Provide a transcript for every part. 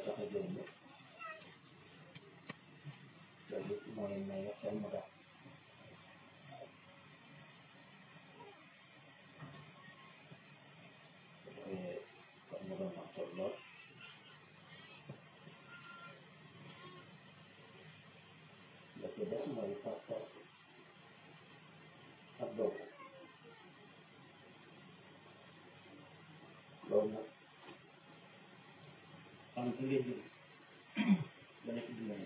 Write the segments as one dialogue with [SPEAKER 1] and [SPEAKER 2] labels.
[SPEAKER 1] tax a jóg la loolu mooy may xel mu daal kon mu doon am solo lool la ci des mooy pas-pas ak dogu loolu nag xam ki ngay jëm ba nekk dimbali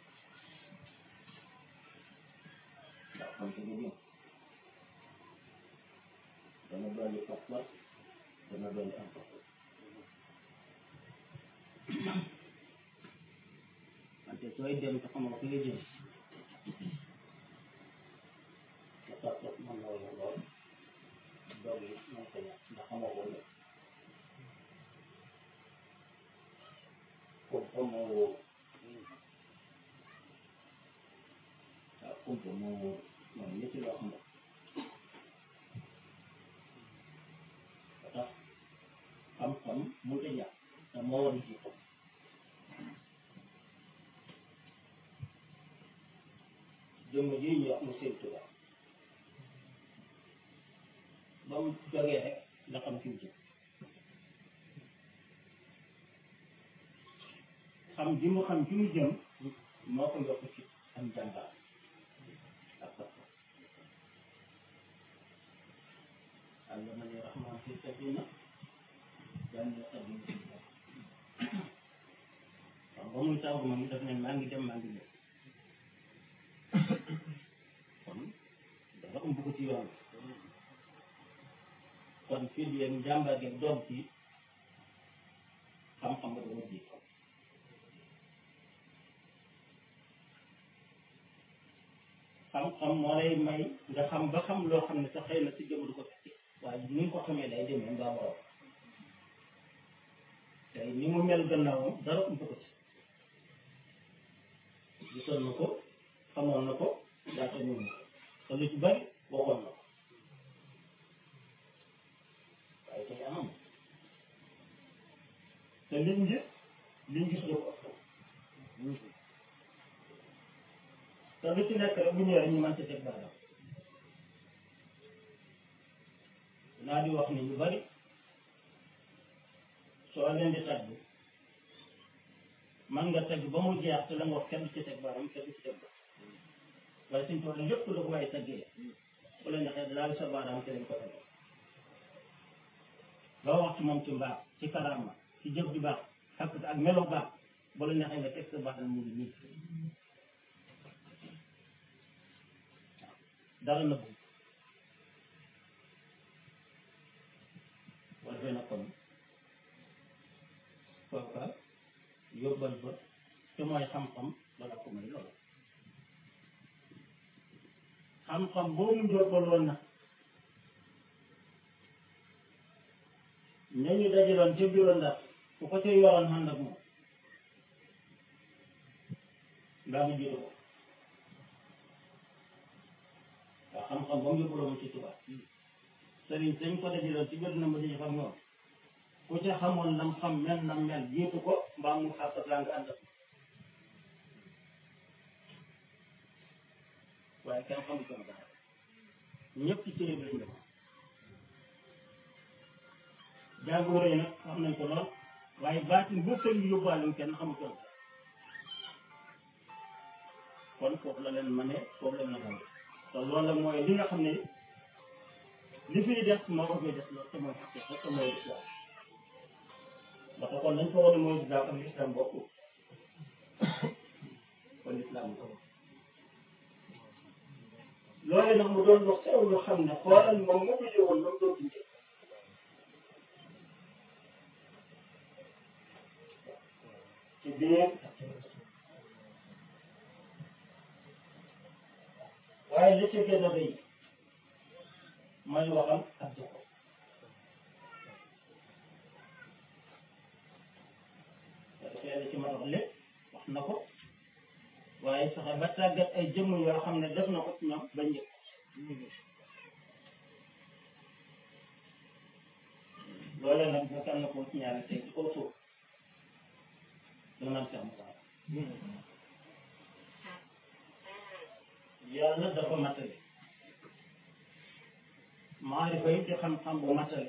[SPEAKER 1] ndax xam ki nga jëm dana dolli pas-pas dana dolli am pas-pas wante sooy dem te xamoo fi nga jëm te pas-pas mën na la lool doog yi mën ko ñàkk ndax xamoo ko lépp kumpa moo wóor waaw kumpa moo wóor mooy nit loo xam ba tax xam-xam mu ta ñàkk te moo war a jiitu jëmm ji ñu wax mu seen tubaab ba mu jógee rek la xam fi mu jëm xam ji mu xam fi mu jëm moo ko yokk ci am jàmbaar ak pas-pas allamani rahman fi sabina jànni sabina fi waaw ba muy tàggu moom daf ne maa ngi dem maa ngi ñëw kon dafa ëmb ko ci yoon kon fii di yéen jàmbaar gi doom ci xam-xam nga dama ji xam-xam moo lay may nga xam ba xam loo xam ne sa xëy na si jëm du ko fekkee waaye ni nga ko xamee day demee mbaa borom tey ni mu mel gannaawam dara ëmb ko ci gisoon na ko xamoon na ko laata ñëw na te lu ci bari waxoon na ko waaye tey amam te liñ gis liñ gis da ko ëpp te lu ci nekk rek bu ñëwee ñu mën ci teg baaraam naa di wax ni ñu bari soo leen di tagg man nga tagg ba mu jeex te la nga wax kenn du ci teg baaraam kenn du ci teg baaraam waaye suñ toll lépp la ko waaye taggee bu la neexee daal sa baaraam te leen ko teg loo wax ci moom ci mbaax ci karaama ci jëf ju baax ak ak melo baax bu la neexee nga teg sa baaraam mu ngi nii dara na bëgg war na kon kooka yóbbal ba te mooy xam-xam dana ko may loolu xam-xam boobu mu yóbbaloon na ñooñu dajaloon ca bureau ndax ku ko ca yoroon ànd ak moom ndaa mu jiitu ko waaw xam-xam ba mu yóbbuloo mu ci tubaab sëriñ sañ ko dajaloon ci biir na ma dañu xam ñoom ku ca xamoon nam xam mel nam mel jiitu ko mbaa mu xaasat laa nga ànd ak waaye kenn xamu ko dara ñëpp ci cëre bi lañ def jàngoro yi nag xam nañ ko lool waaye baatin bu sëriñ yóbbaale kenn xamu ko dara kon foofu la leen ma ne foofu la leen ma te loolu la mooy li nga xam ne li fiy des moo ko fiy des loolu te mooy xaqi te mooy islam ndax kon dañ ko war a mooy islam ak islam bokku kon islam ko loolu nag mu doon lu xew lu xam ne xoolal moom mu ko yëwoon lu mu doon dundee ci biir waaye li ci gën a rëy mooy waxam ak jikko dafay la ci mën a wax lépp wax na ko waaye saxe ba tàggat ay jëmm yoo xam ne def na ko ci ñoom ba njëkk loole nag bu kan na ko ci ñaari tey ci kaw suuf da naan Cheikh Moussa yàlla dafa matale maarifa yi di xam-xam bu matale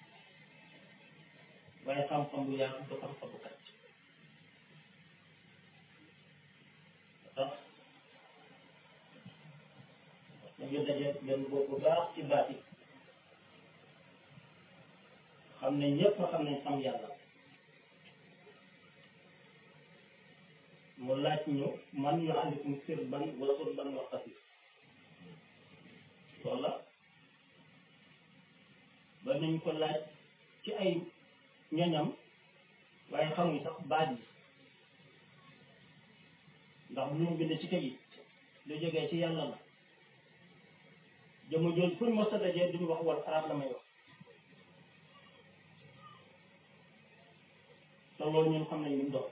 [SPEAKER 1] waaye xam-xam bu yaatu du xam-xam bu kat tax dañu daje benn boobu bu baax ci baat yi xam ne ñëpp xam nañ xam yàlla mu laaj ñu man yu àndikum sirban wala surban wa xafif loolu la ba nañ ko laaj ci ay ñoñam waaye xamuñ sax baat yi ndax lu ñu bind ci kayit lu jógee ci yàlla la jëmu joon fu ñu mos a dajee duñu wax wal arab la may wax te loolu ñun xam nañ li mu doon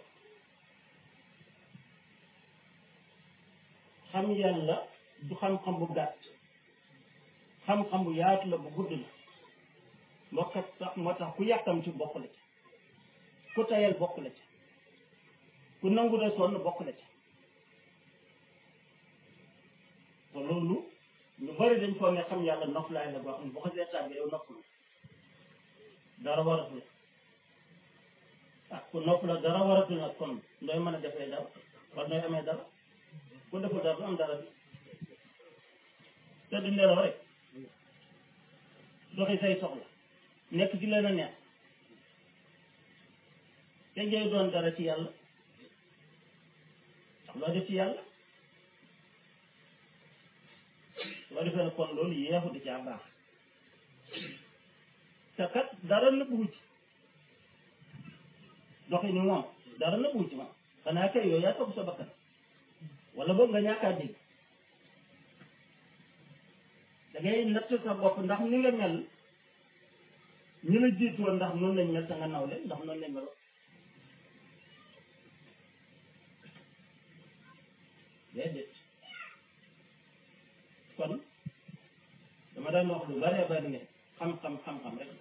[SPEAKER 1] xam yàlla du xam-xam bu gàtt xam-xam bu yaatu la bu gudd la moo tax sax moo tax ku yàkkam ci bokk la ci ku tayal bokk la ci ku nangu de sonn bokk la ci te loolu ñu bari dañ foog ne xam yàlla noflaay la boo xam ne boo ko seetaan bi yow noppalu dara waratu la ah ku nopp la dara waratu la kon ndooy mën a defee dara wala nooy amee dara ku deful dara du am dara bi te di nelaw rek doxi say soxla nekk ci leen a neex te ngay doon dara ci yàlla ndax loo def ci yàlla loo defee ne kon loolu yeexu di caa baax te kat dara nëbbu ci doxi ni moom dara nëbbu ci moom xanaa kay yooyu yaa topp sa bakkan wala boog nga ñàkk a dégg da ngay natt sa bopp ndax ni nga mel ñu la jiitu woon ndax noonu lañ mel sa nga naw leen ndax noonu lañ meloo déedéet kon dama daan wax lu bare bari ne xam-xam xam-xam rek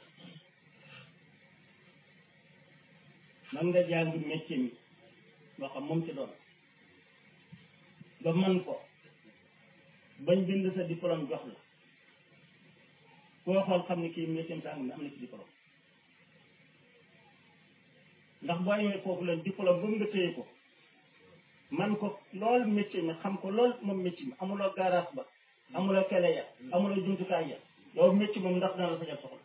[SPEAKER 1] man nga jàng métier mi moo xam moom ci doon ba man ko bañ bind sa diplôme jox la koo xool xam ne kii métier sàng mi am na ci diplôme ndax boo amee foofu leen diplôme ba mu nga téye ko man ko lool métier mi xam ko lool moom métier mi amuloo garage ba amuloo kele ya amuloo jumtukaay ya yow métier moom ndax dana la fajal soxla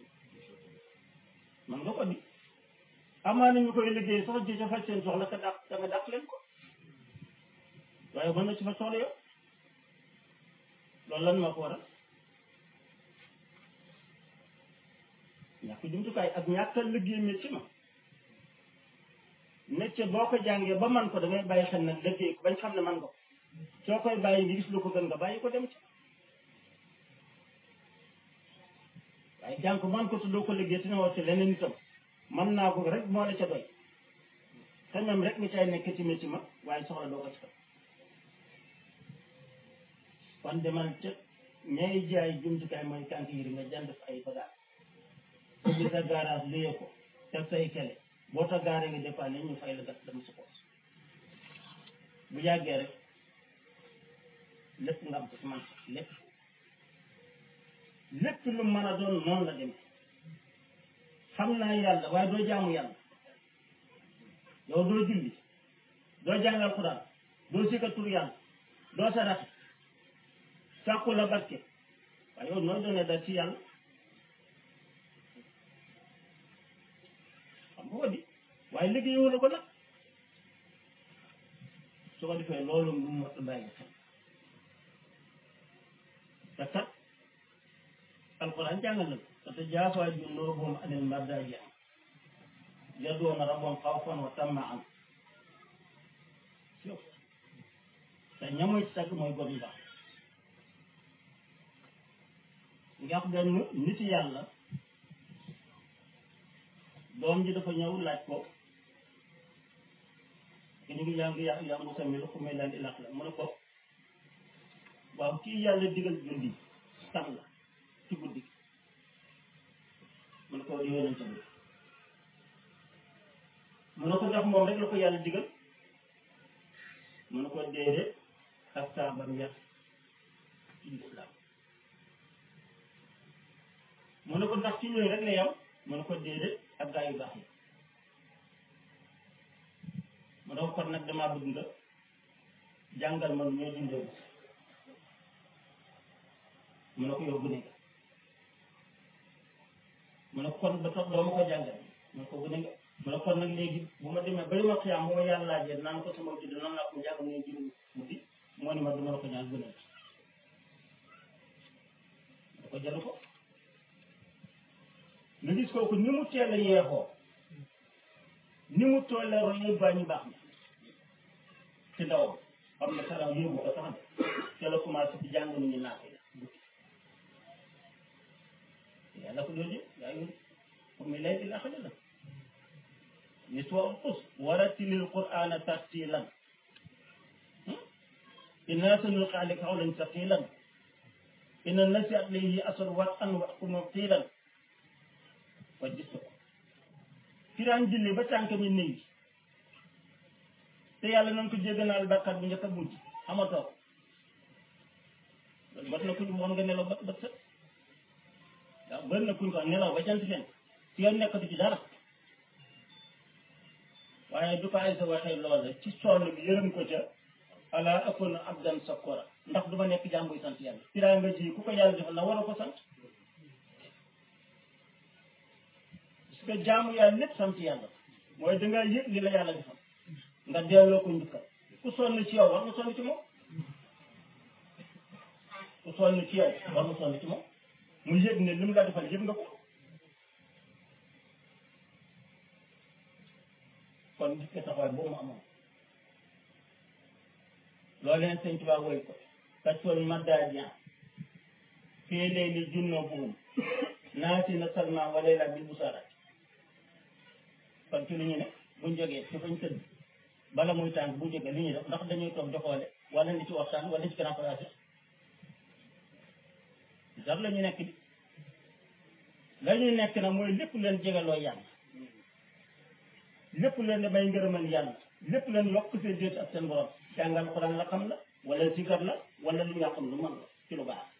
[SPEAKER 1] man nga ko di amaana ñu koy liggéey sax ji ca faj seen soxla ka dàq da nga dàq leen ko waaye mën na ci fa soxla yow loolu lan moo ko waral ñàkk jumtukaay ak ñàkkal liggéey métier ma métier boo ko jàngee ba man ko da ngay bàyyi xel nag liggéey ko bañ xam ne man ko soo koy bàyyi ngi gis lu ko gën nga bàyyi ko dem ci waaye jàng ko man ko te doo ko liggéey te ne war ci leneen itam man naa ko rek moo la ca doy te même rek nga cay nekk ci métier ma waaye soxla doo ko ci kam kon demal ca ñay jaay jumtukaay mooy kànk yi nga jënd fa ay bagages ubbi sa garage luyee ko teg say kele boo ta gaaree nga dépanne ñu fay la gas dama sa poos bu yàggee rek lépp nga am ko ci man lépp lépp lu mën a doon noonu la demee xam naa yàlla waaye doo jaamu yàlla yow doo julli doo jàngal Quran doo sikka tur yàlla doo saraxe sàkku la barke waaye yow nooy doonee dal ci yàlla xam nga ko di waaye liggéeyoo la ko nag su ko defee loolu mu mot bàyyi xel te kat alquran jàngal na ko te jaafaa junuubuhum anil madaaji yad'uuna rabbahum xawfan wa tamaan te ñamoy ci tàgg mooy góor yu baax nga xam benn nit yàlla doom ji dafa ñëw laaj ko te ñu ngi jàng yaa yaa Musa mi lu ko may laan di laq la mu ne ko waaw kii yàlla digal julli kan la ci guddi gi mu ne ko yonent bi mu ne ko ndax moom rek la ko yàlla digal mu ne ko déedéet ak saabam yar ci lislaam mu ne ko ndax ci ñooy rek la yam mu ne ko déedéet ak gaa yu baax yi mu ne ko kon nag damaa bëgg nga jàngal ma ñoo dundee mu ne ko yow gune nga mu ne ko kon ba tax doo ma ko jàngal mu ne ko gune nga mu ne kon nag léegi bu ma demee ba ma xiyaam bu ma yàlla laajee naan ko sama tudd nan laa ko jàng ne jiw guddi moo ni ma du ma la ko ñaan gune da ko jaru ko nga gis kooku ni mu teel a yeexoo ni mu toll a roy ba ñu baax na ci ndawam xam ne saraw yóbbu ko sax te la commencé ci jàng nu ñu naate la yàlla ko doon yaa ngi comme mi lay di la xale la niswa us waratilil qur'ana tartilan inna sanulqi alayka qawlan saqilan inna nasi'at alayhi asr wa an wa kuma qilan fa gis ko firaan julli ba tànk mi néew te yàlla nañ ko jégganaal bàkkaat bu njëkk a mujj amatoo loolu bat na kuñ moon nga nelaw ba ba sët waaw bëri na kuñ ko nelaw ba jant fen si yoon nekkatu ci dara waaye du ko ay sa waxee loola ci sonn bi yërëm ko ca ala akuna abdan sakora ndax du ma nekk jàmbuy sant yàlla firaa nga ji ku ko yàlla defal na war a ko sant parce que jaamu yàlla lépp sant yàlla mooy dangaa yëg li la yàlla defal nga delloo ko njukkal ku sonn ci yow war nga sonn ci moom ku sonn ci yow war nga sonn ci moom mu yëg ne li mu la defal yëg nga ko kon gis nga taxawaay boobu mu amoon loolu leen sëñ Tuubaa woy ko kaccoon maddaadiyan fii layli junnoo buhum naati na salma wala la bil busarat kon ci lu ñu ne buñ jógee ci fañ tëdd bala muy tàng bu jógee li ñuy def ndax dañuy toog di xoole wala ni ci waxtaan wala ci grand place dara la ñu nekk di la ñuy nekk nag mooy lépp leen jegaloo yàlla lépp leen damay ngërëmal yàlla lépp leen yokk seen déet ak seen borom jàngal xuraan la xam la wala sikar la wala lu nga xam lu mën la ci lu baax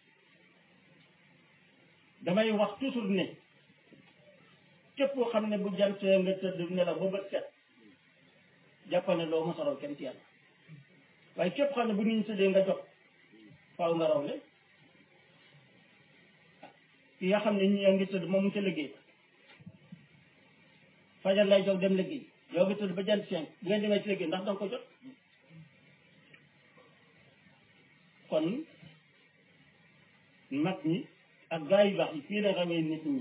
[SPEAKER 1] damay wax toujours ne képp koo xam ne bu jantee nga tëdd nelaw ba bët set jàppal ne loo mos a raw kenn ci yàlla waaye képp xam ne bu nit ñi tëddee nga jot faaw nga raw leen ki nga xam ne ñi ngi tëdd moom mu ca liggéey fajar lay jóg dem liggéey yow nga tëdd ba jant cinq bu ngeen demee ci liggéey ndax danga ko jot kon mag ñi ak gaa yu baax yi fii la rawee nit ñi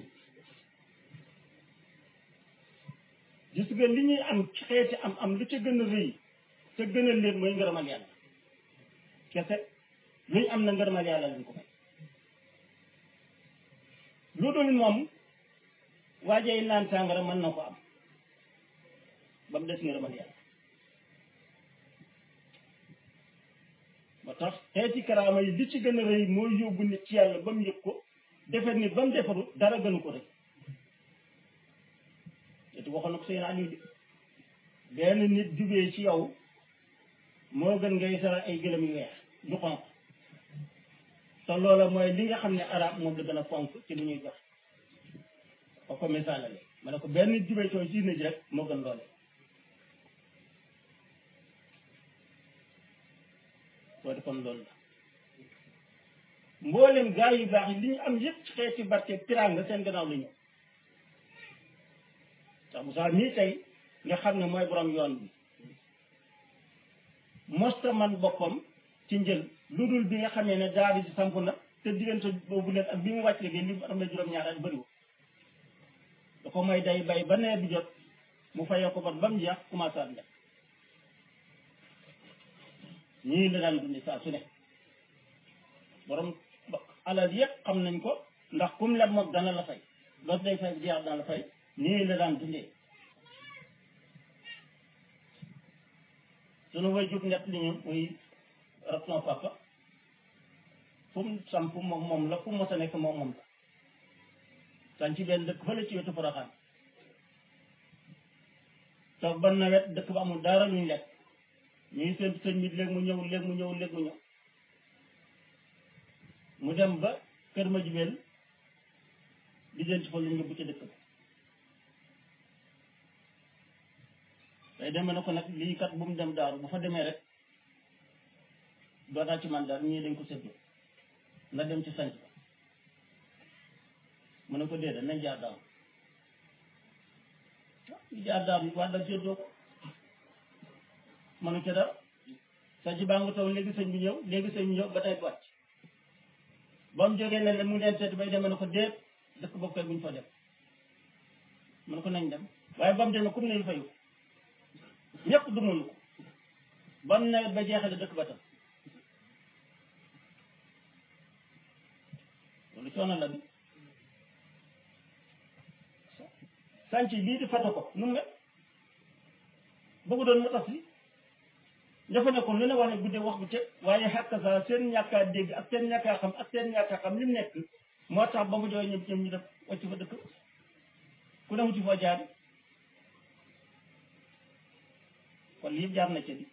[SPEAKER 1] gis nga li ñuy am ci xeeti am am lu ca gën a rëy te gën a leen mooy ngërëmal yàlla kese lu ñu am na ngërëmal yàlla lañ ko may lu dul moom waajay naan sàngara mën na ko am ba mu des ngërëmal yàlla ba tax xeeti karaama yi li ci gën a rëy mooy yóbbu nit ci yàlla ba mu yëg ko defar nit ba mu defaru dara gënu ko rëy te waxoon na ko seen Aliou bi benn nit jubee ci yow moo gën ngay sara ay gëlëm yu weex du xonq te loola mooy li nga xam ne arab moom la gën a fonk ci li ñuy jox ba ko misaalale ma ne ko benn nit jubee ci yow ci nit rek moo gën loole soo defoon loolu la mboolem gaa yu baax yi li ñu am yëpp ci xeeti barke tiraanga seen gannaaw la ñëw sax Moussa mii tey nga xam ne mooy borom yoon bi mosta man boppam ci njël lu dul bi nga xamee ne daal di samp na te diggante boobu leen ak bi mu wàcc liggéey li mu am na juróom-ñaar at bëriwul da ko may day bay ba nawet bi jot mu fayoo ko bor ba mu jeex commencé at lekk ñii la daan dundi saa su ne borom alal yëpp xam nañ ko ndax kum leb moom dana la fay loolu day fay jeex dana la fay nii la daan dundee sunu way jub ñett li ñu muy raton papa fu mu samp moom moom la fu mu mos a nekk moom moom la san ci benn dëkk fële ci wetu Porokhane toog ba nawet dëkk ba amul dara luñ lekk ñuy seen sëñ bi léegi mu ñëw léegi mu ñëw léegi mu ñëw mu dem ba kër ma jibeel di jënt fa luñ yóbbu ca dëkk ba day demee na ko nag lii kat bu mu dem daaru bu fa demee rek dootaa ci man daal ñii dañ ko séddoo na dem ci sanc ba mu ne ko déedéet nañ jaar daaru ñu jaar daaru waa dal séddoo ko manu ca dara sanc baa nga taw léegi sëñ bi ñëw léegi sëñ bi ñëw ba tey wàcc ba mu jógee leen mu leen seet bay demee na ko déet dëkk boobu koy buñ fa dem mu ne ko nañ dem waaye ba mu demee comme nañu fayu ñëpp dumalu ko ba mu nawet ba jeexale dëkk ba tam loolu coono la bi sànc bii di fata ko nu mu mel bëggu doon mu tas li dafa ne ko lu ne wax ne guddee wax bu te waaye xàq sa seen ñàkkaa dégg ak seen ñàkkaa xam ak seen ñàkkaa xam li mu nekk moo tax ba mu jooy ñëpp ñoom ñu def wàcc fa dëkk ku ne wuti foo jaar kon lii yëpp jaar na ci bi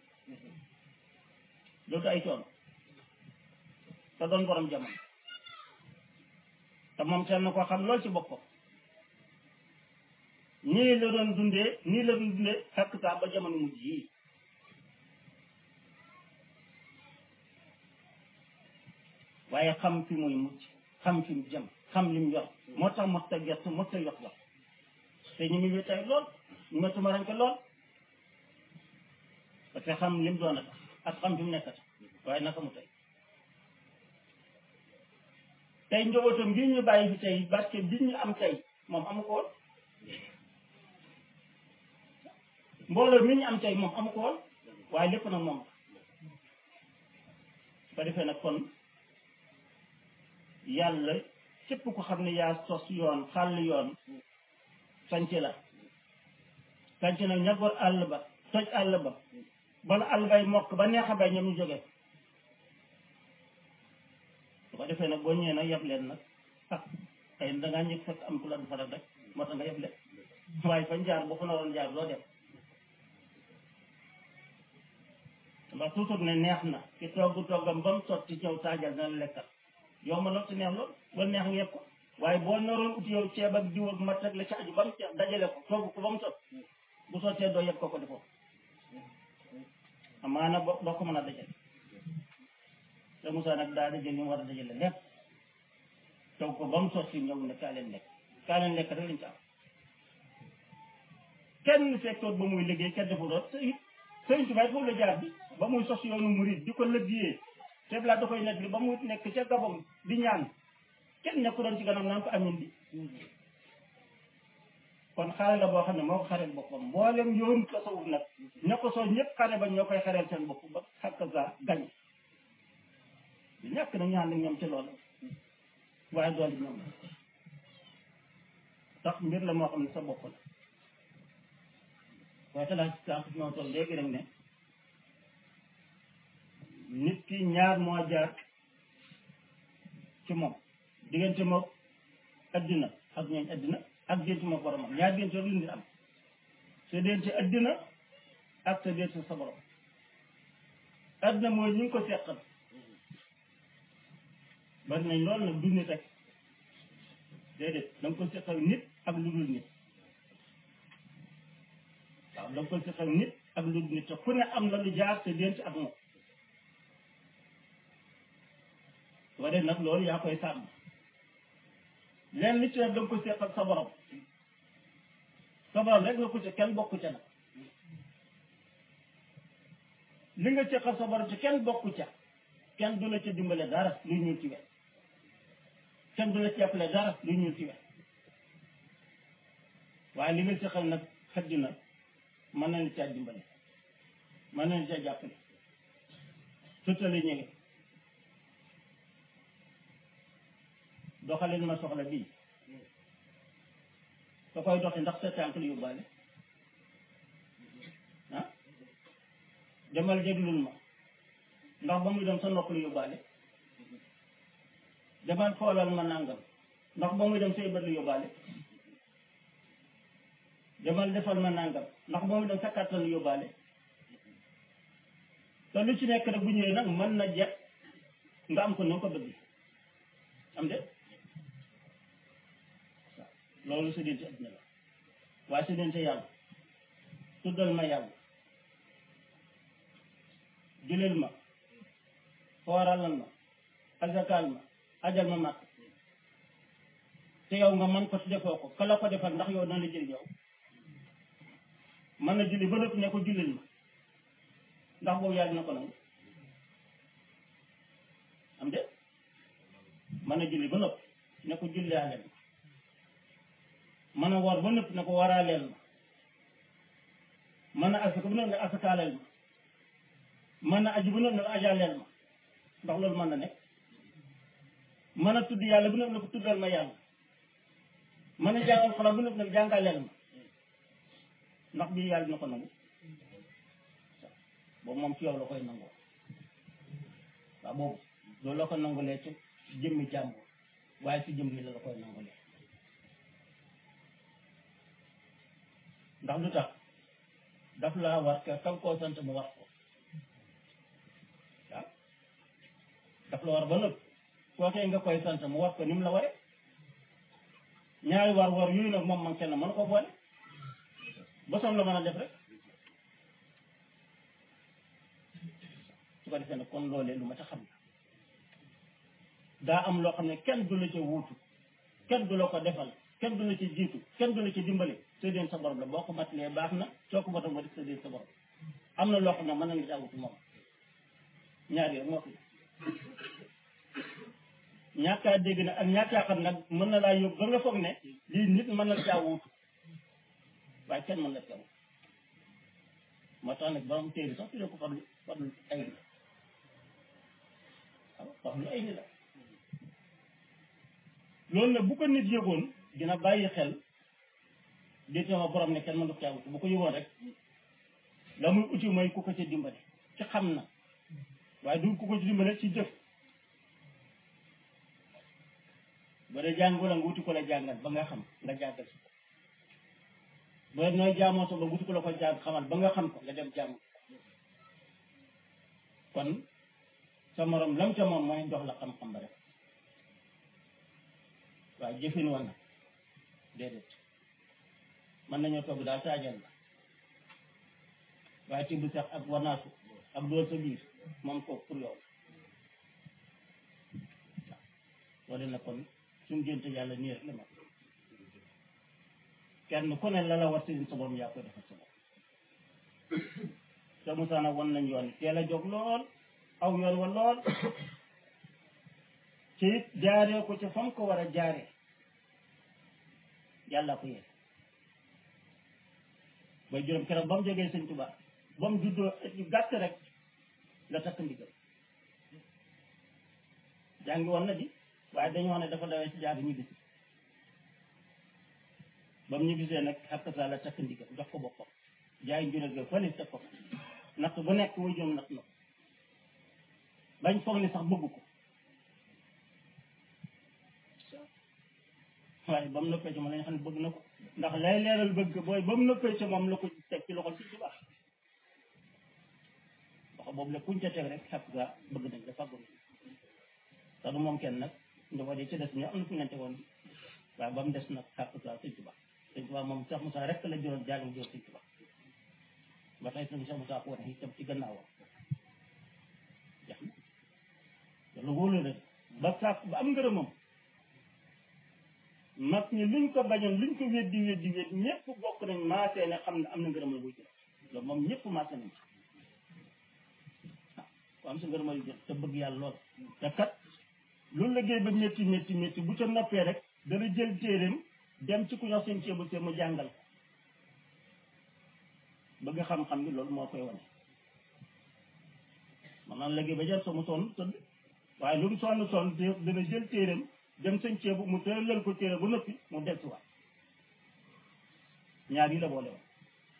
[SPEAKER 1] loolu ay coono te doon borom jamono te moom teel na koo xam lool ci boppam nii la doon dundee nii la doon dundee xàq saa ba jamono mujj yii waaye xam fi muy mucc xam fi mu jëm xam lim yor moo tax mos ta gerte mos ta yox yox te ñu ngi wéetaay lool ñu ma tumaranke lool parce que xam lim doon a tax ak xam fi mu nekk tax waaye naka mu tey tey njabootam bii ñu bàyyi fi tey barke bi ñu am tey moom amu ko woon mbooloo mi ñu am tey moom amu ko woon waaye lépp nag moom su ko defee nag kon yàlla képp ko xam ne yaa sos yoon xàll yoon sanc la sanc na ñagoor àll ba toj àll ba bala àll bay mokk ba neex a bay ñoom ñu jógee su ko defee nag boo ñëwee nag yeb leen nag ah xëy na dangaa ñëw fekk am ku la du fa rek moo tax nga yeb leen waaye fañ jaar boo fa naroon jaar loo dem ndax toujours ne neex na ki togg toggam ba mu sotti ñëw taajal na lekkal yow ma lool te neex lool ba neex nga yëpp ko waaye boo naroon ut yow ceeb ak diw ak mat rek la ci aju ba mu ceeb dajale ko togg ko ba mu sot bu sottee doo yëpp ko ko defoo amaana bo doo ko mën a dajale te Moussa nag daa dajale ñu war a dajale lépp togg ko ba mu sotti ñëw ne kaa leen lekk kaa leen lekk rek lañ ci am kenn fekkoon ba muy liggéey kenn defu doon te it sëriñ Tuubaa foofu la jaar bi ba muy sos yoonu murid di ko liggéeyee te laa da koy nekk li ba mu nekk ca gabam di ñaan kenn nekku doon ci ganam naan ko amin bi kon xare la boo xam ne moo ko xareel boppam mboolem yoonu tasawuf nag ña ko soo ñëpp xare ba ñoo koy xareel seen bopp ba xàq sa gañ di ñàkk na ñaan ñoom ci loolu waaye doole ñoom tax mbir la moo xam ne sa bopp la waaye te laa sànq ñoo toll léegi rek ne nit ki ñaar moo jaar ci moom diggante moom addina ak ñooñ addina ak diggante moom boromam ñaar diggante rek lu nit am sa diggante addina ak sa diggante sa borom addina mooy ñu ngi ko seqal bari nañ loolu nag du nit rek déedéet da nga ko seqal nit ak lu dul nit waaw da nga ko seqal nit ak lu dul nit te fu ne am na lu jaar sa diggante ak moom soo dee nag loolu yaa koy sàmm leen li ci nag da nga ko seqal sa borom sa borom rek nga ko ci kenn bokku ca nag li nga seqal sa borom ci kenn bokku ca kenn du la ca dimbale dara luy ñuul ci wet kenn du la ci jàppale dara luy ñuul ci wet waaye li nga seqal nag xëdd na mën na la caa dimbale mën na la caa jàppale sutale ñëge doxalin ma soxla bii da koy doxi ndax sa tànk lu yóbbaale ah demal déglul ma ndax ba muy dem sa nopp lu yóbbaale demal xoolal ma nàngam ndax ba muy dem say bët lu yóbbaale demal defal ma nangam ndax moom da sa kàttan yóbbaale te lu ci nekk rek bu ñëwee nag mën na jet nga am ko na nga ko bëgg am de loolu sa diggante adduna la waaye sa diggante yàlla tuddal ma yàlla juleel ma xooralal ma azakal ma ajal ma màkk te yow nga man ko ci defoo ko ka la ko defal ndax yow dana la jël yow mën na julli ba noppi ne ko jullil ma ndax boobu yàlla na ko nangu am de mën na julli ba noppi ne ko jullaaleel ma mën a woor ba noppi ne ko waraaleel ma mën a asaka ba noppi ne asakaaleel ma mën a aju ba noppi ne ko ajaaleel ma ndax loolu mën na nekk mën a tudd yàlla bu noppi ne ko tuddal ma yàlla mën a jàngal xalaat bu noppi ne ko jàngaleel ma ndax bii yàlla dina ko nangu boobu moom ci yow la koy nangoo waaw boobu loolu la ko nangulee ci jëmmi jàmbur waaye ci jëmm yi la la koy nangulee ndax lu tax daf laa war ka kam koo sant mu war ko waaw daf la war ba nëpp kookee nga koy sant mu war ko ni mu la ware ñaari war war yooyu nag moom man kenn mën ko boole bosom la mën a def rek su ko defee nag kon loolee lu ma ta xam la daa am loo xam ne kenn du la ca wuutu kenn du la ko defal kenn du la ci jiitu kenn du la ci dimbali séddéen sa borom la boo ko matalee baax na soo ko matal ma def séddéen sa borom am na loo xam ne mën na nga caa wutu moom ñaar yooyu moo fi ñàkkaa dégg na ak ñàkkaa xam nag mën na laa yóbbu ba nga foog ne lii nit mën na caa wuutu waaye kenn mën na caa wuutu moo tax nag borom téere sax tuddee ko fadlu fadlu ay ni waaw fadlu ay ni la loolu nag bu ko nit yëgoon dina bàyyi xel di sama borom ne kenn mënu caa wuutu bu ko yëgoon rek la muy uti mooy ku ko ci dimbale ci xam na waaye du ku ko ci dimbale ci jëf ba dee jàng wala nga wuti ko la jàngal ba nga xam nga jàngal si ko ba nooy jaamoo sa ba wuti ko la ko jàng xamal ba nga xam ko nga dem jàng kon sa morom lam ca moom mooy jox la xam-xam ba rek waaye jëfin woon na déedéet mën nañoo togg daal taajal la waaye tibb sax ak wanaasu ak dool sa biir moom ko pour yow waaw loolu na kon suñu génte yàlla nii rek la ma kenn ku ne la la war sëriñ sa borom yaa koy defal sa bopp te Moussa nag wan nañ yoon teel a jóg lool aw yoon wa lool ci it jaaree ko ci fam ko war a jaaree yàlla ko yéen bay juróom keroog ba mu jógee sëñ Tuubaa ba mu juddoo yu gàtt rek la takk ndigal jàngi woon na di waaye dañu wax ne dafa dawee ci jaar ñibbisi ba mu ñibbisee nag xakk saa la takk ndigal jox ko boppam jaay njureel ga fële teg ko natt bu nekk way jom natt na ko bañ foog ni sax bëgg ko waaye ba mu noppee ci moom lañu xam ne bëgg na ko ndax lay leeral bëgg booy ba mu noppee ci moom la ko teg ci loxol si ci baax loxo boobu la kuñ ca teg rek xakk saa bëgg nañ dafa bëgg te du moom kenn nag njaboot yi ci des ñu am na fu ngeen tegoon waaye ba mu des nag xàq saa sëñ Tuba sëñ Tuba moom Cheikh Moussa rek la juróom jaalim jor sëñ Tuba ba tey sëñ Cheikh Moussa ko wax itam ci gannaawam jax na loolu wóolu na ba sàkk ba am ngërëmam mag ñi luñ ko bañoon luñ ko weddi weddi weddi ñëpp bokk nañ maasee ne xam ne am na ngërëmal buy jël loolu moom ñëpp maasee nañ ci ah ku am sa ngërëmal yu jël te bëgg yàlla lool te kat loolu liggéey ba métti métti métti bu ca noppee rek dana jël téeréem dem ci ku ñoo seen ceebu see mu jàngal ko bëgg xam-xam bi loolu moo koy wane man naan liggéey ba jar so mu sonn tëdd waaye lu mu sonn sonn dana jël téeréem dem seen ceebu mu tëralal ko téere ba noppi mu del si waat ñaar yi la boole woon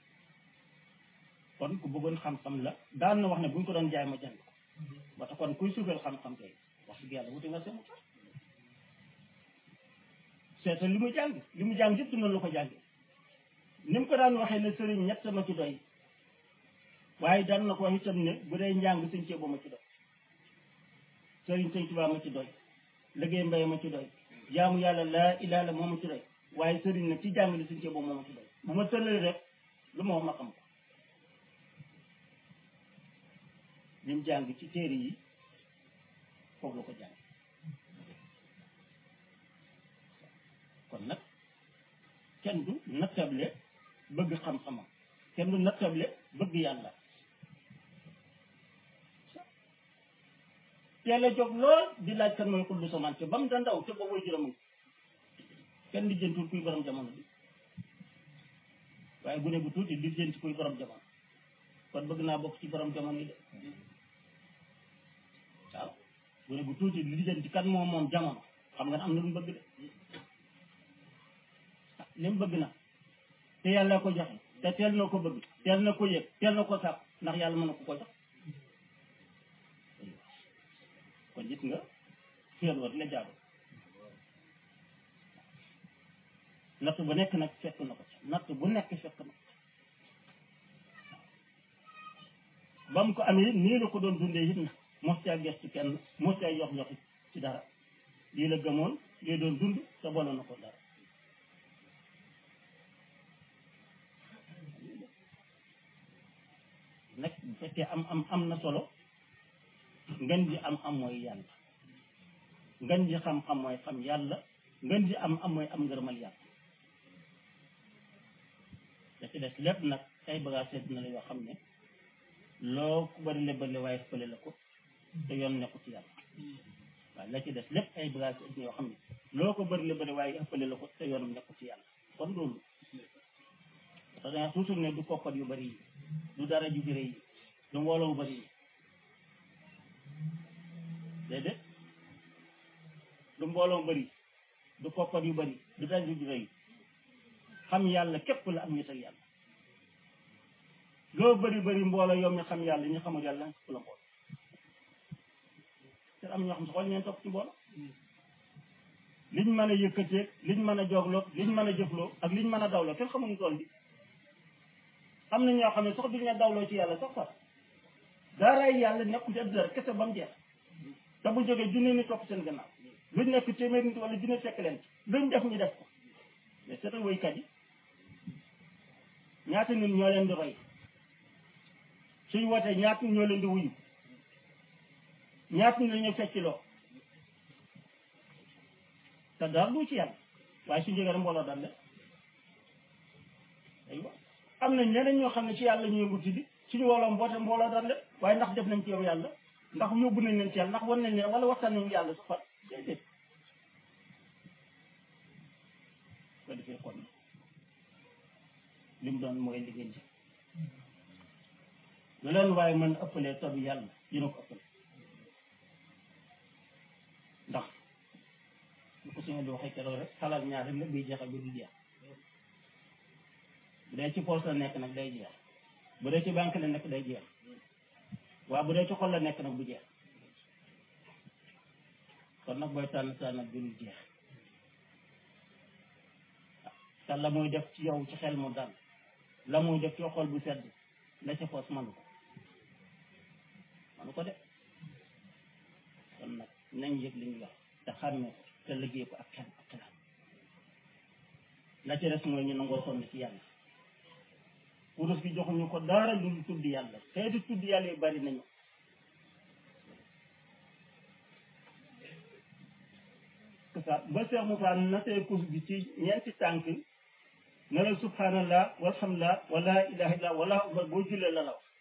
[SPEAKER 1] kon ku bëggoon xam-xam la daan na wax ne bu ñu ko doon jaay ma jàng ko ba tax kon kuy suufeel xam-xam kay wax dëgg yàlla wuti nga seen mu tax seetal li mu jàng li mu jàng yëpp dina la ko jànge ni mu ko daan waxee ne sëriñ ñett ma ci doy waaye daan na ko wax itam ne bu dee njàng sëñ Ceebo ma ci doy sëriñ sëñ Tuubaa ma ci doy liggéey mbay ma ci doy jaamu yàlla laa ilaaha illa moo ma ci doy waaye sëriñ nag ci jàng li sëñ Ceebo moo ma ci doy bu ma tëlee rek lu ma wax ma xam ko lim jàng ci téere yi foofu la ko jàng kon nag kenn du nattable bëgg xam-xamam kenn du nattable bëgg yàlla teel a jóg lool di laaj kan mooy xullu samaan te ba mu da ndaw te boobu juróom kenn di jëntul kuy borom jamono bi waaye gune bu tuuti di jënt kuy borom jamono kon bëgg naa bokk ci borom jamono yi de waaw gune bu tuuti di jënt kan moom moom jamono xam nga ne am na lu mu bëgg de li mu bëgg na te yàlla ko joxe te teel na ko bëgg teel na ko yëg teel na ko sàpp ndax yàlla mën na ko ko jox kon gis nga xéel war la jaabu natt bu nekk nag fekk na ko ci natt bu nekk fekk na ko ba mu ko amee nii la ko doon dundee it na mos caa gestu kenn mos caa yox yoxi ci dara lii la gëmoon lii doon dund te boole na ko dara nag bu fekkee am am am na solo ngën ji am am mooy yàlla ngën ji xam-xam mooy xam yàlla ngën ji am am mooy am ngërëmal yàlla da ci des lépp nag ay bagage seet na la yoo xam ne loo ku bari le bëri waaye fële la ko te yoon nekku ci yàlla waaw la ci des lépp ay bagage seet na yoo xam ne loo ko bëri le bëri waaye ëppale la ko te yoonam nekku ci yàlla kon loolu parce que toujours ne du koppat yu bari yi du dara ju bëri yi du mbooloo yu bari yi déedéet du mbooloo bëri du koppat yu bëri du dara ju bëri yi xam yàlla képp la am ñetal yàlla loo bëri bëri mbooloo yow mi xam yàlla ñu xamul yàlla képp la mbooloo te am ñoo xam si xool ñeen topp ci mbooloo liñ mën a yëkkateeg liñ mën a joogloo liñ mën a jëfloo ak liñ mën a dawloo kenn xamuñu tool bi am na ñoo xam ne sax duñ ne dawloo ci yàlla sax sax daaraay yàlla nekku ci adduna rek kese ba mu jeex te bu jógee junne ni topp seen gannaaw luñ nekk téeméer nit wala junne fekk leen luñ def ñu def ko mais seetal woykat yi ñaata nit ñoo leen di roy suñ wootee ñaata nit ñoo leen di wuyu ñaata nit la ñu fecc loo te daal lu ci yàlla waaye suñ jógee rek mbooloo dal leen aywa am na ñeneen ñoo xam ne ci yàlla ñu yëngu ci di suñu woloom mboote mbooloo dal leen waaye ndax def nañ ci yow yàlla ndax yóbbu nañ leen ci yàlla ndax wan nañ leen wala waxtaan nañ yàlla su fat déedéet ko defee kon li mu doon mooy liggéey ji lu leen waaye mën ëppalee tabi yàlla dina ko ëppale ndax lu ko suñu di waxee keroog rek xalaat ñaar rek la biy jeexal bi du jeex bu dee ci poos la nekk nag day jeex bu dee ci banque la nekk day jeex waaw bu dee ci xol la nekk nag du jeex kon nag booy tànn tànn nag du jeex te la muy def ci yow ci xel mu dal la muy def ci xol bu sedd la ca poos manu ko manu ko de kon nag nañ yëg li ñu wax te xàmmee ko te liggéey ko ak xel ak xalaat la ca des mooy ñu nangoo sonn ci yàlla kurus gi joxuñu ko dara lu dul tudd yàlla xeeti tudd yàlla yu bari nañu ça ba Cheikh Moussa natee kurus gi ci ñeenti tànk ne la subhanallah walhamdulillah wala ilaha illa wala akbar boo jullee la la wax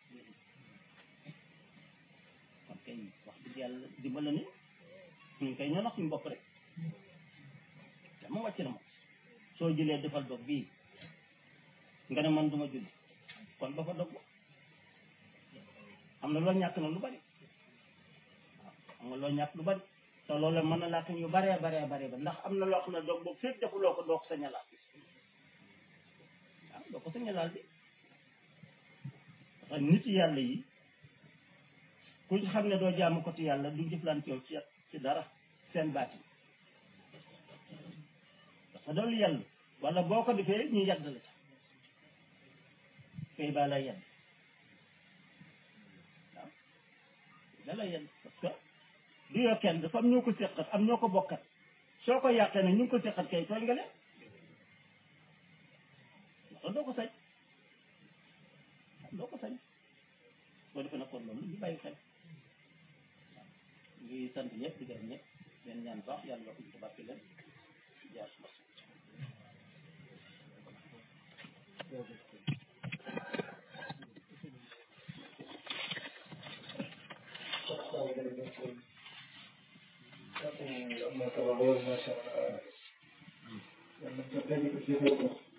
[SPEAKER 1] kon kay wax dëgg yàlla dimbala ni ñun kay ñoo nax suñu bopp rek dama wàcc na moom soo jëlee defal dog bii nga ne man duma julli kon ba fa dog am na loo ñàkk na lu bari waaw am nga loo ñàkk lu bari te loolu mën na laa yu baree baree baree ba ndax am na loo xam ne dog boobu fépp defuloo ko doo ko sañ a laal waaw doo ko sañ a laal bi parce que nit yàlla yi ku ci xam ne doo jaamu ko ci yàlla du jëflante yow ci ci dara seen baati parce que doolu yàlla wala boo ko defee ñu yàgg la ca kay baa lay yen waaw da lay yen parce que du yoo kenn dafa am ñoo ko seqat am ñoo ko bokkat soo ko yàqee nag ñu ngi ko seqat kay tooñ nga leen loolu doo ko sañ doo ko sañ boo defee nag kon loolu ñu bàyyi xel waaw ngi sant ñëpp di gërëm ñëpp leen ñaan baax yàlla nga ko ci barke leen jaar suma
[SPEAKER 2] am na solo lool macha allah yàlla na ko